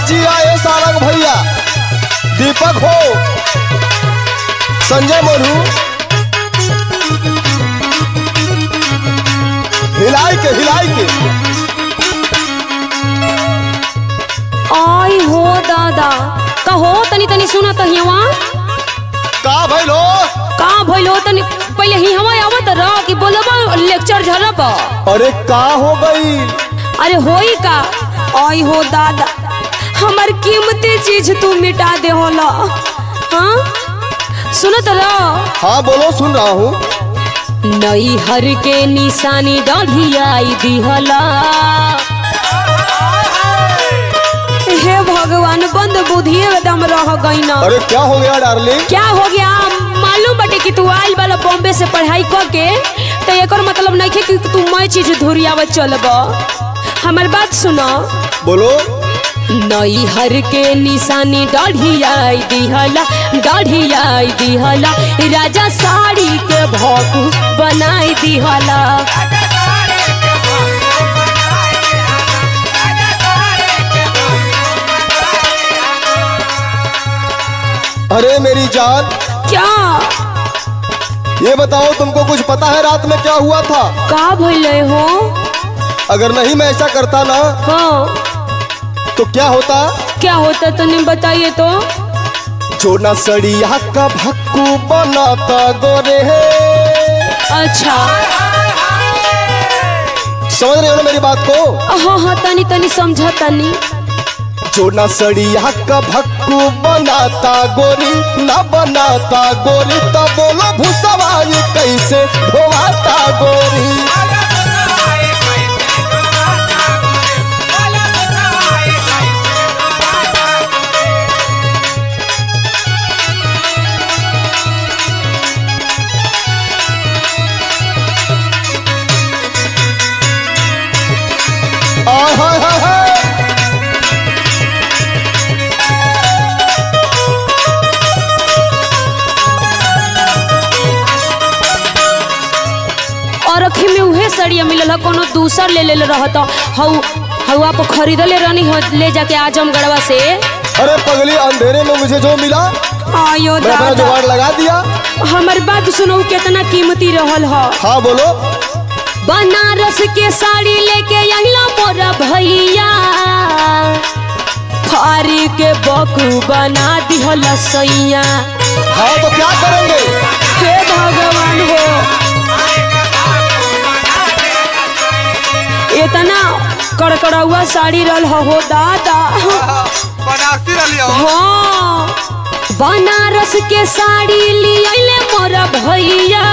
जिया ए सारंग भैया दीपक हो संजय मोनू हिलाई के हिलाई के आई हो दादा कहो तनी तनी सुना तो हिवा का भइलो का भइलो तनी पहले ही हवा आवत रह कि बोलबा लेक्चर झरब अरे का हो गई अरे होई का आई हो दादा हमर कीमती चीज तू मिटा दे होला हाँ सुनत रह हाँ बोलो सुन रहा हूँ नई हर के निशानी डढ़ियाई दिहला हे भगवान बंद बुद्धि एकदम रह गई ना अरे क्या हो गया डार्लिंग क्या हो गया मालूम बटे कि तू आइल वाला बॉम्बे से पढ़ाई क के तो एकर मतलब नहीं कि तू मैं चीज धुरियावत चलब हमर बात सुनो बोलो नई हर के निशानी डढ़ियाई दिहला डढ़ियाई दिहला राजा साड़ी के भौकू बनाई दिहला अरे मेरी जान क्या ये बताओ तुमको कुछ पता है रात में क्या हुआ था का भइले हो अगर नहीं मैं ऐसा करता ना हाँ तो क्या होता क्या होता तने बताइए तो जो ना सड़िया का भक्कू बनाता गोरे है अच्छा समझ रहे हो ना मेरी बात को हाँ हाँ तनी तनी समझा तनी जो ना सड़िया का भक्कू बनाता गोरी ना बनाता गोरी तो बोलो भूसवा ये कैसे धोवाता गोरी आय हाय हाय हाय और अखी में उहे सड़िया मिलल है कोनो दूसर ले ले रहत हऊ हऊ आप खरीदले रहनी हो ले जाके आजमगढ़वा से अरे पगली अंधेरे में मुझे जो मिला आयो मैं अपना दादा जुगाड़ लगा दिया हमर बात सुनो कितना कीमती रहल ह हाँ बोलो बनारस के साड़ी लेके अहिला मोरा भैया फारी के बकू बना दिहल सैया हाँ तो क्या करेंगे हे भगवान हो इतना कड़कड़ौआ साड़ी रहल ह हो दादा बनारसी रलियो हाँ बनारस के साड़ी लियले मोरा भैया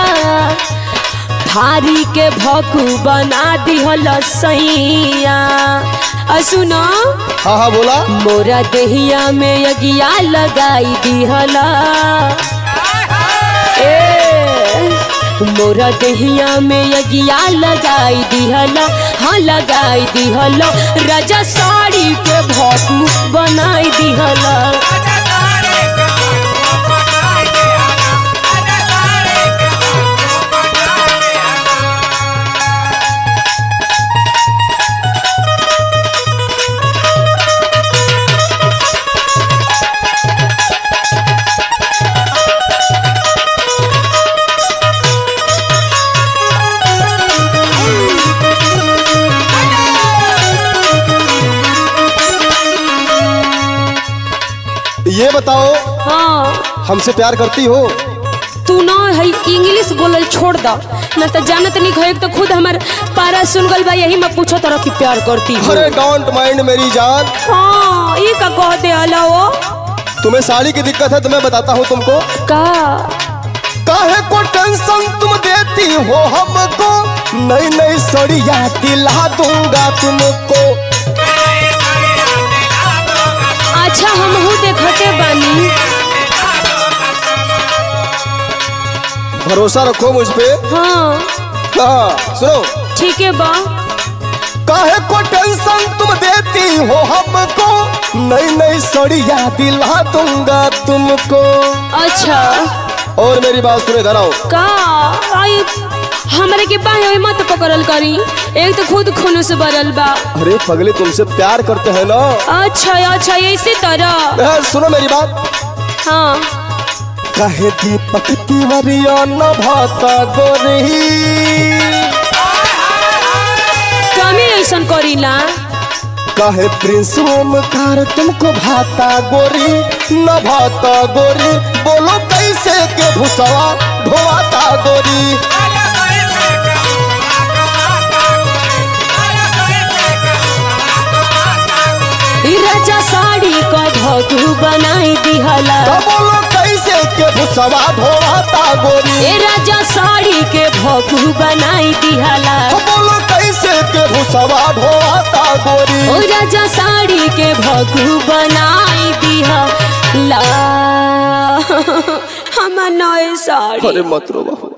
थारी के भकू बना दिहल सैया आ सुनो हाँ हाँ बोला मोरा देहिया में यगिया लगाई दिहला ए मोरा देहिया में यगिया लगाई दिहला हाँ लगाई दिहला राजा साड़ी के भकू बनाई दिहला ये बताओ हाँ हमसे प्यार करती हो तू ना है इंग्लिश बोलल छोड़ द न तो जानत नहीं है तो खुद हमार पारा सुन गल बा यही मैं पूछो तरह की प्यार करती हूँ अरे डोंट माइंड मेरी जान हाँ ये का कह दे अला वो तुम्हें साड़ी की दिक्कत है तो मैं बताता हूँ तुमको का काहे को टेंशन तुम देती हो हमको नई नई सड़िया दिला दूंगा तुमको अच्छा हम हूँ देखते बानी भरोसा रखो मुझ पे हाँ हाँ सुनो ठीक है बा काहे को टेंशन तुम देती हो हमको नई नई सड़िया दिला दूंगा तुमको अच्छा और मेरी बात सुने धराओ का आई हमरे के बाहे में मत पकड़ल करी एक तो खुद खून से भरल बा अरे पगले तुमसे प्यार करते हैं ना अच्छा अच्छा इसी तरह ए, सुनो मेरी बात हाँ कहे दीपक तिवरिया न भाता गोरी कमी ऐसन करीला कहे प्रिंस ओमकार तुमको भाता गोरी न भाता गोरी बोलो कैसे के भुसवा ढोवाता गोरी ई राजा साड़ी का भगू बनाई दिहला तो बोलो कैसे के भुसवा ढोवाता गोरी ए राजा साड़ी के भगू बनाई दिहला तो बोलो कैसे के भुसवा ढोवाता गोरी ओ राजा साड़ी के भगू बनाई दिहला हम नए साड़ी अरे मत रो बहू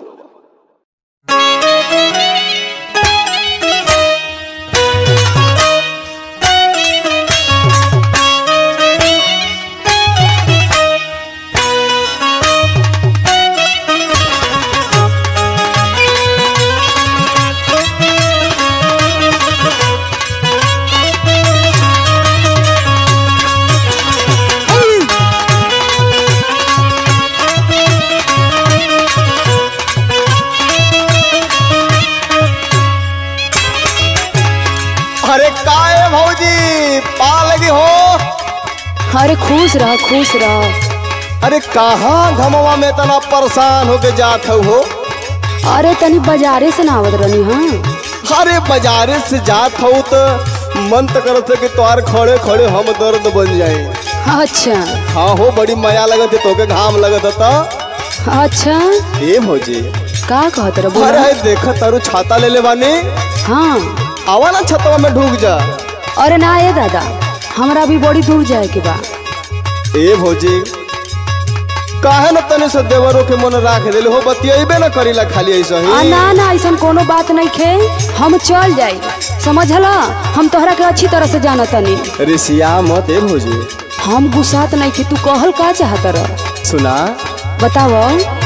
अरे काहे भौजी पा लगी हो अरे खुश रह खुश रह अरे कहाँ घमवा में इतना परेशान होके जात हो अरे तनी बाजारे से ना आवत रहनी हाँ अरे बाजारे से जात हो तो मन तो करत है कि तोहार खड़े खड़े हम दर्द बन जाए अच्छा हाँ हो बड़ी माया लगत है तोके घाम लगत था अच्छा ए भौजी का कहत रह अरे बोला है देखत तारू छाता ले ले बानी हाँ आवा ना छतवा में ढूक जा अरे ना ये दादा हमरा भी बड़ी दूर जाए के बा ए भौजी काहे न तने से देवरो के मन राख देले हो बतियेबे न करीला खाली ऐसा आ, ही ना ना ऐसा कोनो बात नहीं खे हम चल जाई समझला हम तोहरा के अच्छी तरह से जाना तनी ऋषिया मत ए भौजी हम गुस्सात नहीं खे तू कहल का चाहत रह सुना बताव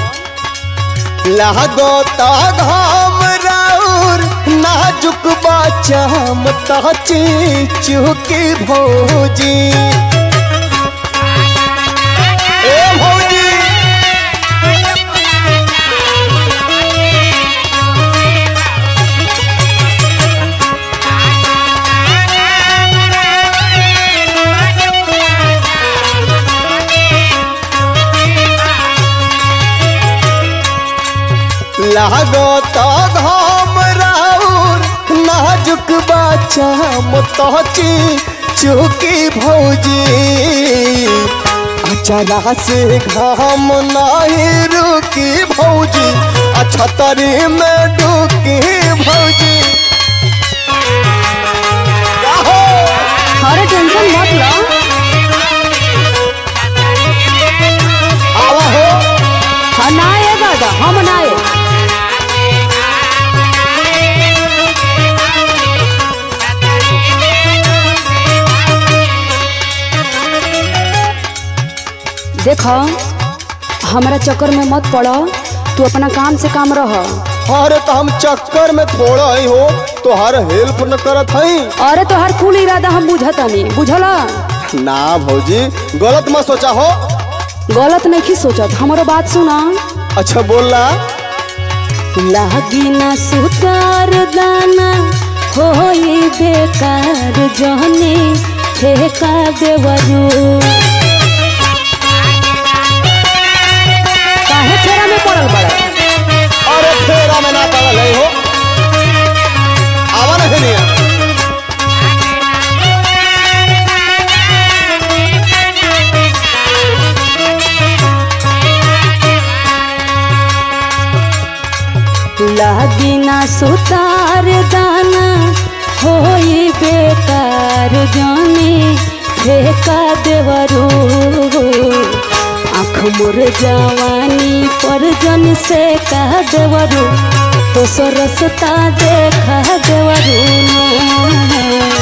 लागो ता घाम राउर नाजुक बाचाम ताची चुकी भौजी ए भौजी लागो ता घाम राउर नाजुक बाचाम ताची चुकी भौजी अचरा से घाम नाही रुकी भौजी अछतरी में डुकी भौजी काहो? अरे टेंशन मत लो आवा हो हाँ ना ये दादा हम ना ये देखो हमारा चक्कर में मत पड़ो तू अपना काम से काम रह अरे तो हम चक्कर में थोड़ा ही हो तो हर हेल्प न करत हई अरे तो हर कुल इरादा हम बुझतानी बुझला ना भौजी गलत मत सोचा हो गलत नहीं सोचत हमारो बात सुना अच्छा बोला लागी ना सुतार दाना होई बेकार जहने ठेका देवरू काहे फेरा में पड़ल बड़ा अरे फेरा में ना पड़ल है हो आवा नहीं निया लागी ना सुतार दाना होई बेकार जाने ठेका देवरू आँख मोर जवानी पर जन से कह देवरू तो सरसता देखा देवरू ना।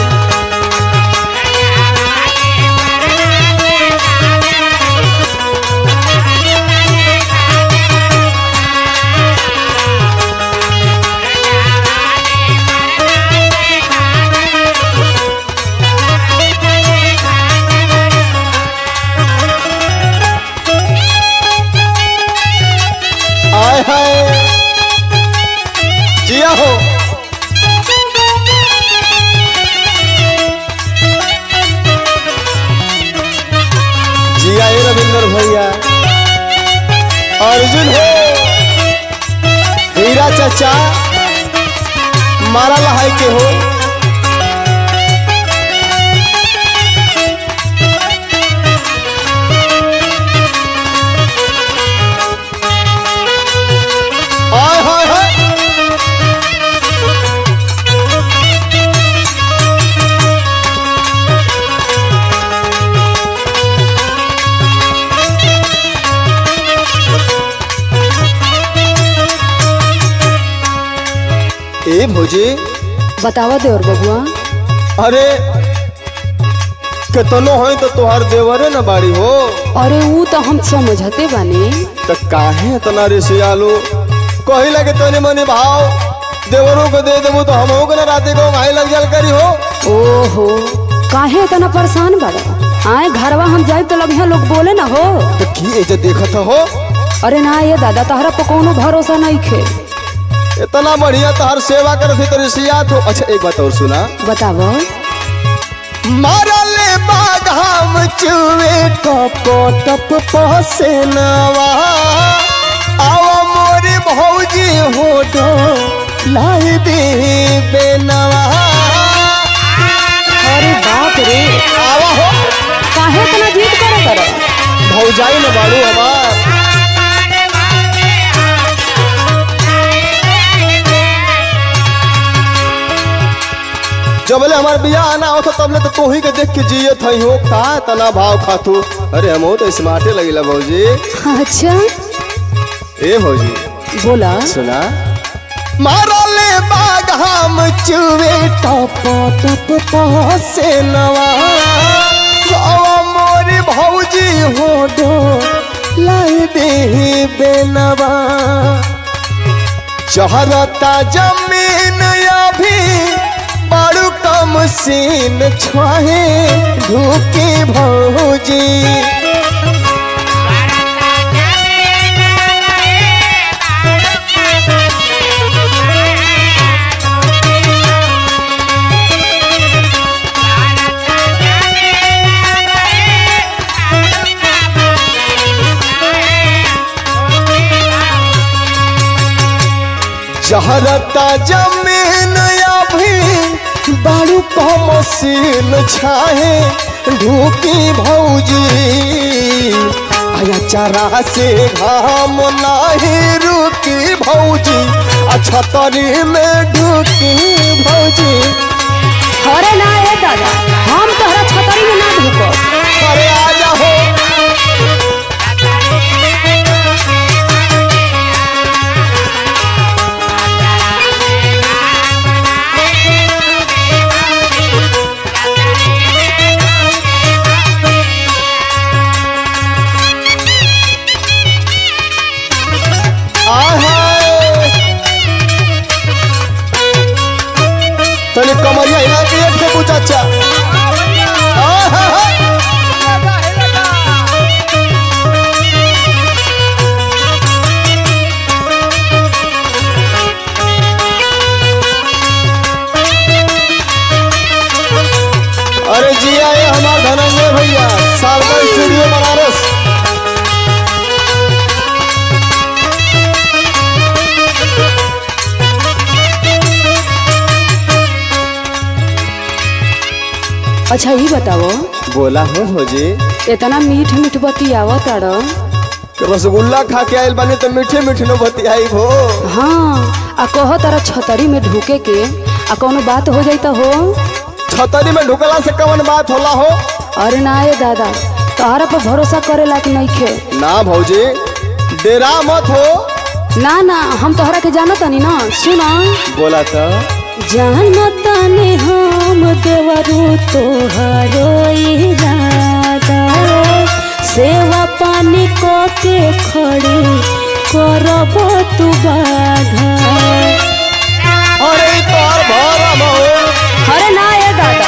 भैया अर्जुन हो हीरा चाचा मारा लहाई के हो आय हाय हाय ए भौजी बतावा देवर बबुआ अरे केतनो है तो तोहार देवरे न बाड़ी हो अरे ऊ तो हम समझते बानी त काहे इतना रिसियालो कही लगे तनी मनी भाव देवरों को दे देबो तो हमहू के न राते को भाई लग जल करी हो ओहो काहे इतना परेशान बड़ा आए घरवा हम जाए तो लगे लोग बोले ना हो तो की एजे देखत हो अरे ना ये दादा तहरा पर कोनो भरोसा नहीं खे इतना बढ़िया तोहार सेवा करत थी तो रिसियात हो अच्छा एक बात और सुना बतावो मारले बाघाम चुवे टप टप पहसेनवा आवा मोरी भौजी हो डो लाई दे बेनवा अरे बाप रे आवा हो काहे इतना जीत करे करे भौजाई न बाड़ू हमार जबले हमार बियाह आना हो तो तबले तो तोही के देख के जियत हई हो का तना भाव खातू अरे हम तो स्मार्टे लगिला भौजी अच्छा ए भौजी बोला सुना मारले बाग हम चुवे टप टप पहसे नवा हवा मोरी भौजी हो डो लाई दे बेनवा चहरता जमीन अभी बड़ू कम सीन छुआहे ढूकी भौजी जहरता जमीन अभी बारू का मशीन छाहे ढूकी भौजी आया चारा से घाम नाही रुकी भौजी अच्छा तरी में ढूकी भौजी अरे ना ये दादा हम तोहरा छतरी में ना ढुको अरे आजा हो आहाय तनी कमरिया हिला के एक फेंकू चाचा आहाय अरे जिया ये हमार धनंजय भैया सारदा स्टूडियो बनारस अच्छा ये बताओ बोला हो भौजी इतना मीठ मीठ बतियावा ताड़ रसगुल्ला खा के आयल बानी तो मीठे मीठे न बतियाई हो हाँ आ कह तारा छतरी में ढुके के आ कोनो बात हो जाई तो हो छतरी में ढुकला से कवन बात होला हो अरे ना ये दादा तोहरा पर भरोसा करे लायक नहीं खे ना भौजी डेरा मत हो ना ना हम तोहरा के जाना तनी ना सुना बोला तो जानता ने हम देवरू तोहरो इरादा सेवा पानी को के खड़े करब तू बाधा अरे ई तोहर भरम हो अरे ना ये दादा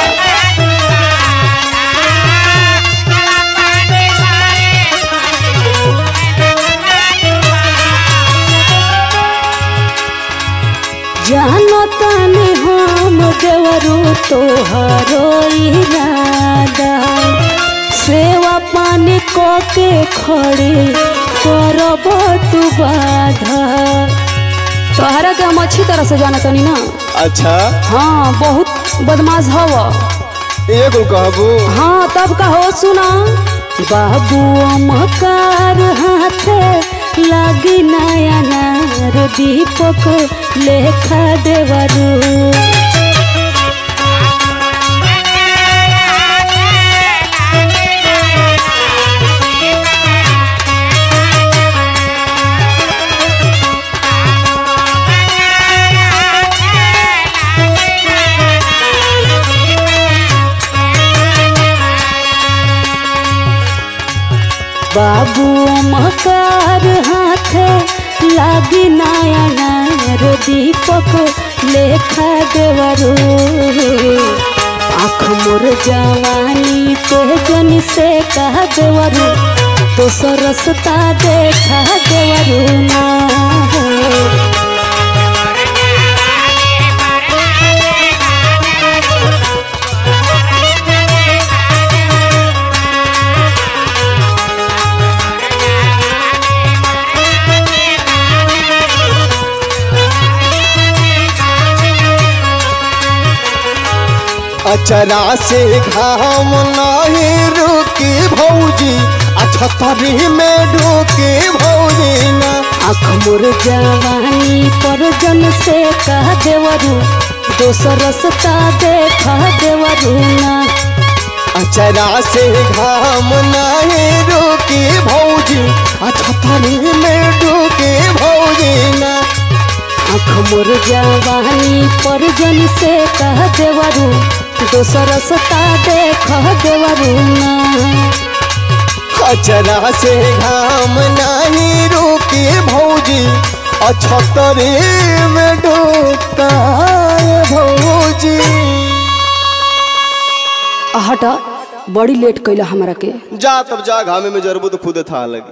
जानता ने हम देवरू तोहरो इरादा सेवा पानी को के खड़े करब तू बाधा तोहरा के हम अच्छी तरह से जाना तनी ना अच्छा हाँ बहुत बदमाश हव एगो कहबू हाँ तब कहो सुना बाबू मकार हाथे लागी नया नार दीपक लेखा देवरू बाबू मकार हाथे लागी नया नार दीपक लेखा देवरू आँख मोर जवानी पे जन से कह देवरू तो सरसता देखा देवरू ना अचरा से घाम नहीं रुकी भौजी अच्छा तरी में ढूकी भौजी ना आँख मोर जवानी पर जन से कह देवरू दोसर रसता देखा देवरू ना अचरा से घाम नहीं रुकी भौजी अच्छा तरी में ढूकी भौजी ना आँख मोर जवानी पर जन से कह देवरू दोसर रसता देखा देवरू ना अचरा से घाम नहीं रुकी भौजी अच्छा तरी में ढूका भौजी हटा बड़ी लेट कैला हमरा के जा तब जा घामे में जरबू तो खुदे था लगी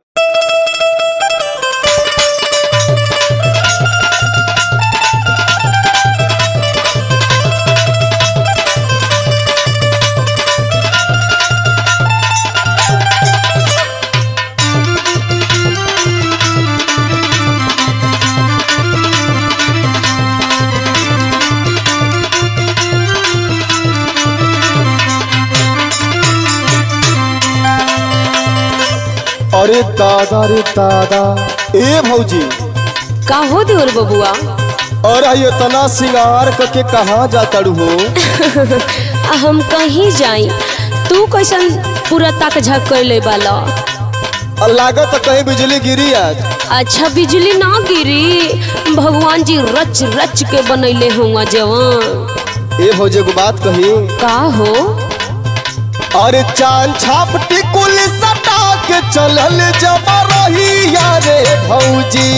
अरे दादा रे दादा ए भौजी का हो देवर बबुआ अरे ये तना सिंगार करके कहाँ जातड़ू हो आ हम कहीं जाई तू कैसन पूरा तक झक कर ले बाला और लागत तो कहीं बिजली गिरी आज अच्छा बिजली ना गिरी भगवान जी रच रच के बनैले हुआ जवान ए भौजी को बात कही का हो अरे चांद छाप टिकुल सटा के चलल जब रही यारे भौजी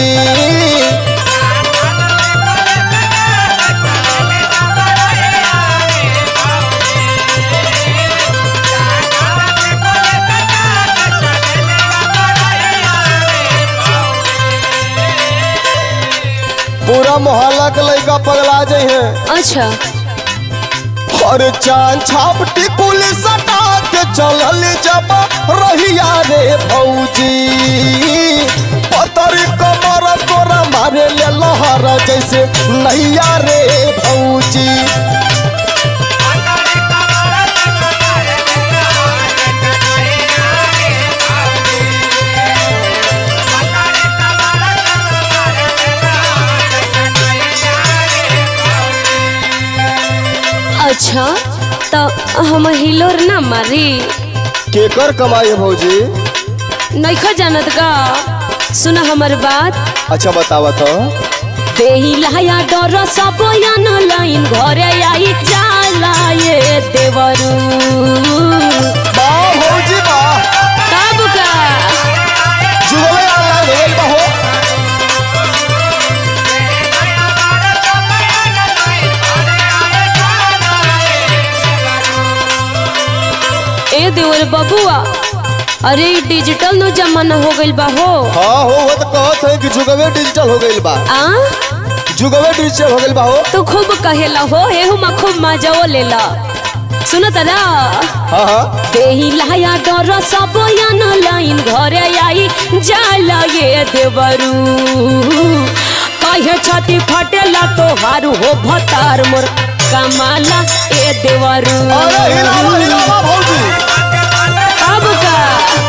पूरा मोहल्ला के लड़का पगला जाइ है अच्छा अरे चांद छाप टिकुल सटा के चलल जब रहिया रे भौजी पतर कमर तोरा मारे ले लहर जैसे नैया रे भौजी अच्छा तो हम हिलोर ना मारी केकर कमाई है भौजी नैखा जानत का सुना हमर बात अच्छा बतावा तो देही लाया डर सब न लाइन घरे आई जाला ये देवरू वाह भौजी वाह कब का जुगवे ऑनलाइन हो गइल बा हो ए देवर बबुआ अरे ई डिजिटल नो जमाना हो गइल बा हो हाँ हो वो तो कहत है कि जुगवे डिजिटल हो गइल बा आ जुगवे डिजिटल हो गइल बा हो तू खूब कहेला हो एहू में खूब मजाओ लेला सुनत ना हाँ हाँ देही लाया डर सब यान लाइन घरे आई जाला ये देवरू कहे छाती फटेला तो हारू हो भतार मोर कमाला ए देवरू अरे हिलावा हिलावा भौजी अब का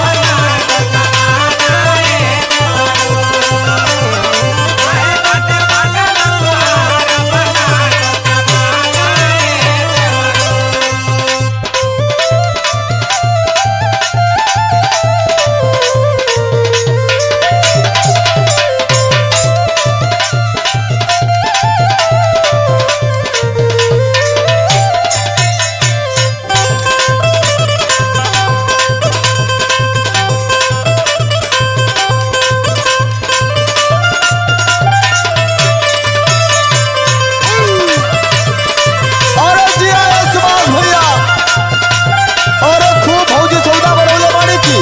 अरे जी आया सुभाष भैया अरे खूब भौजी सौदा बनौले बाड़ी की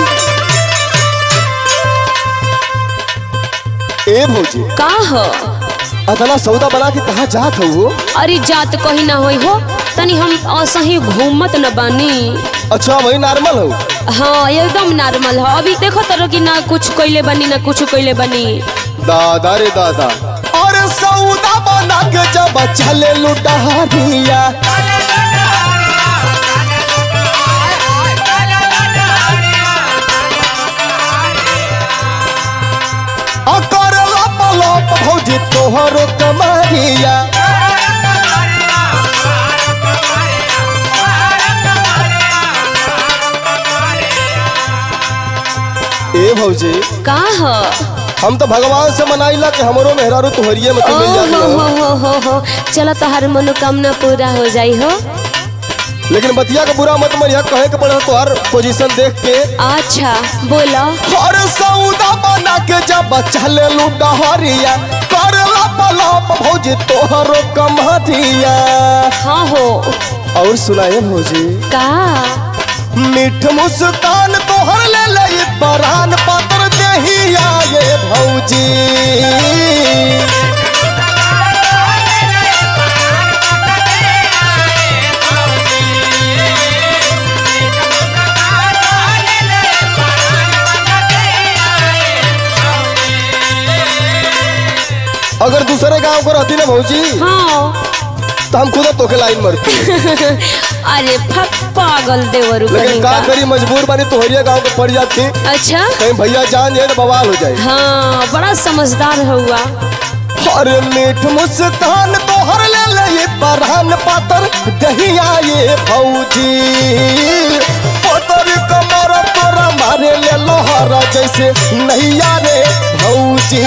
ए भौजी का हो अतना सौदा बना के कहाँ जात हो वो अरे जात कहीं ना होई हो तनी हम असही घूमत न बानी अच्छा वही नॉर्मल हो हाँ एकदम नॉर्मल है अभी देखो तरो कि ना कुछ कइले बनी ना कुछ कइले बनी दादा रे दादा और सौदा बना के जब चले लुटारिया अकर लप लप भौजी तोहरो कमरिया ए भौजी का हो हम तो भगवान से मनाइला कि हमरो मेहरारू तुहरिये में तो मिल ओ जाती हो हो हो हो हो हो चलो तोहर मनोकामना पूरा हो जाई हो लेकिन बतिया का बुरा मत मरिया कहे के पड़े तोहर पोजीशन देख के अच्छा बोलो और सौदा बना के जब चले लुटहरिया कर लप लप भौजी तोहरो कमरिया हाँ हो और सुनाए भौजी का मीठ मुस्कान तोहर ले ले परान पातर देही आए भौजी अगर दूसरे गांव को रहती ना भौजी हाँ तो हम खुद तोके लाइन मरती अरे फक पागल देवरू लेकिन कहीं का का करी मजबूर बनी तोहरिया गांव के पड़ जाती अच्छा कहीं भैया जान जाए तो बवाल हो जाए हाँ बड़ा समझदार हुआ अरे मीठ मुस्कान तोहर ले ले ये बरहन पातर दहिया ये भौजी पोतर कमर तोरा मारे ले लोहरा जैसे नैया रे भौजी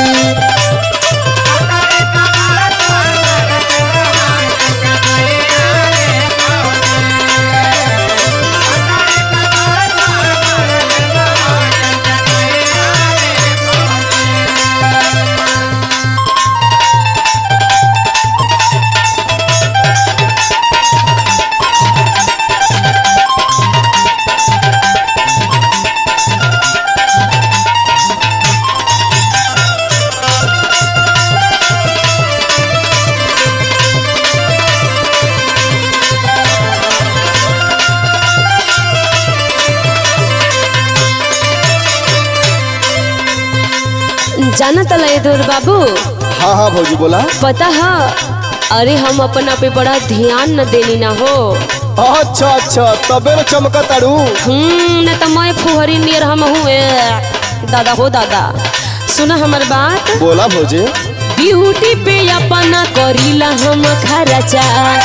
जाना तला ये दूर बाबू हाँ हाँ भौजी बोला पता है अरे हम अपना पे बड़ा ध्यान न देनी ना हो अच्छा अच्छा तबे न चमका तारू हम्म न तो मैं फुहरी नियर हम हुए दादा हो दादा सुना हमर बात बोला भौजी ब्यूटी पे अपना करीला हम खर्चा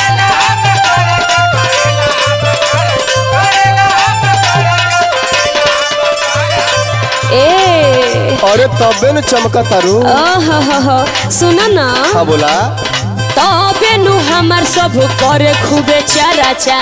ए अरे तबे न चमका तारू ओहो हो हो सुना ना हाँ बोला तबे नु हमर सब करे खूबे चराचा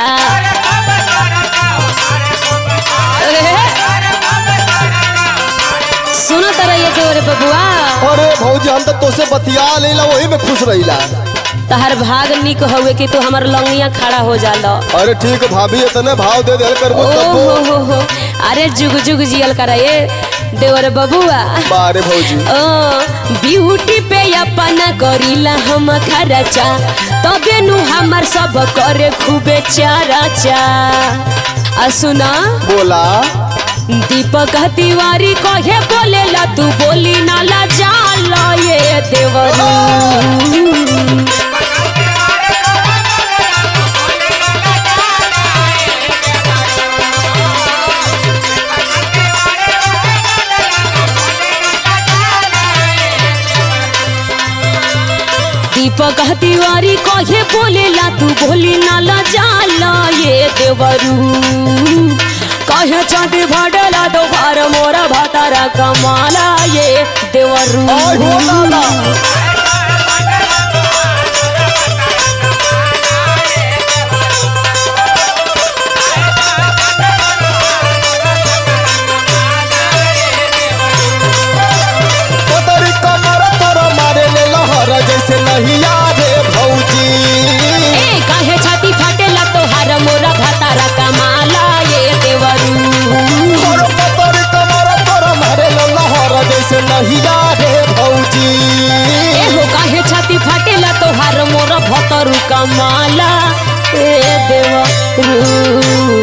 सुना तरह ये के रे बबुआ अरे भौजी हम तो तोसे बतिया लेला वही में खुश रहिला तहर भाग निक हवे कि तू हमर लंगिया खड़ा हो जाला अरे ठीक है भाभी इतने भाव दे दे करबो ओ तब हो हो हो अरे जुग जुग जियल कर ये देवर बबुआ बारे भौजी ओ ब्यूटी पे अपना करीला हम खर्चा तबे नु हमर सब करे खूबे चर्चा आ सुना बोला दीपक तिवारी कहे बोलेला तू बोली नाला जाला ये देवरू दीपक तिवारी कहे बोलेला तू बोली नाला जाला ये देवरू कहे चांदी भडला तो भार मोरा भातारा कमाला ये देवरू आय हो लाला पतरी कमर तोरा मारे ले लहर जैसे नहीं रे भौजी ए काहे छाती फाटेला तो हार मोरा भातारा कमाला ये देवरू तोर पतरी कमर तोरा मारे ले लहर जैसे नहीं रे भौजी ए हो काहे छाती फाटेला तो हार मोरा भतरू कमाला ए देवरू